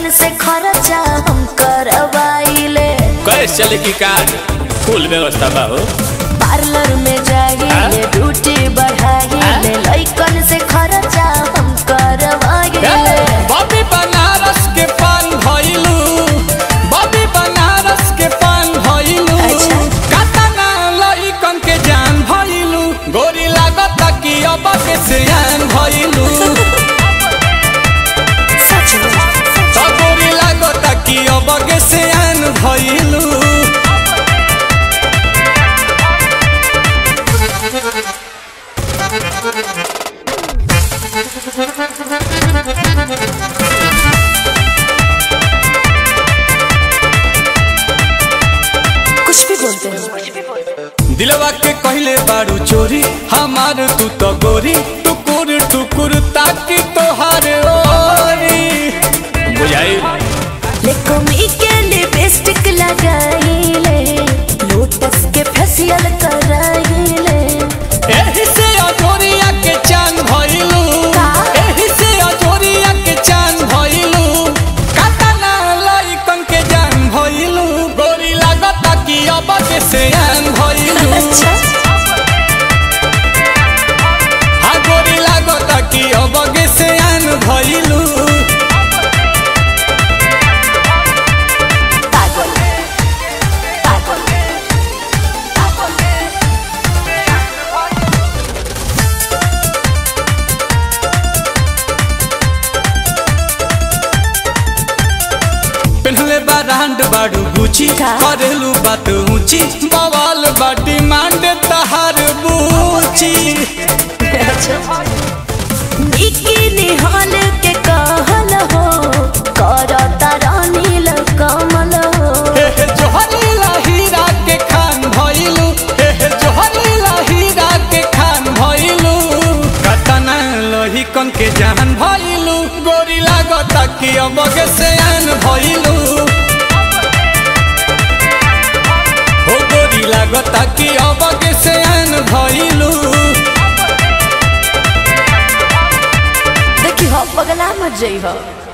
लइकन से खर्चा हम करवाइले कैसे चले की कार फुल व्यवस्था बा हो पार्लर में जाइले ब्यूटी बढ़ाइले लइकन से खर्चा हम करवाइले बॉबी बनारस के पान भइलू बॉबी बनारस के पान भइलू अच्छा। कातना लइकन के जान भइलू गोरी लागत कि अब के सियान भइलू सच में तो गोरी लागत कि अब के सियान भइलू कुछ भी बोलते हैं दिलवा के कहले बारू चोरी हमार तू तो गोरी टुकुर टुकुर ताकि तोहार ओरी बुझाई लेकोमी के लिपस्टिक लगाइले लोटस के फेशियल कराइले एही से अजोरिया के चांद भइलू का? एही से अजोरिया के चांद भइलू कातना लइकन के जान भइलू गोरी लागता कि अब के सियान भइलू अच्छा हा गोरी लागता कि अब के सियान भइलू पागल पागल पेन्हले बा रांड बाड़ू गुची का? करेलू बात ऊंची बवाल बा डिमांड तहार बूची बिकिनी हॉल के कहल हो करता रानील कमल हो हे हे जोहरीला हीरा के खान भइलू हे हे जोहरीला हीरा के खान भइलू कतना लोही कन के जान भइलू गोरी लागता कि अब के सयान भइलू हो गोरी लागता कि अब के सयान भइलू देखी हो पगला मत जई हो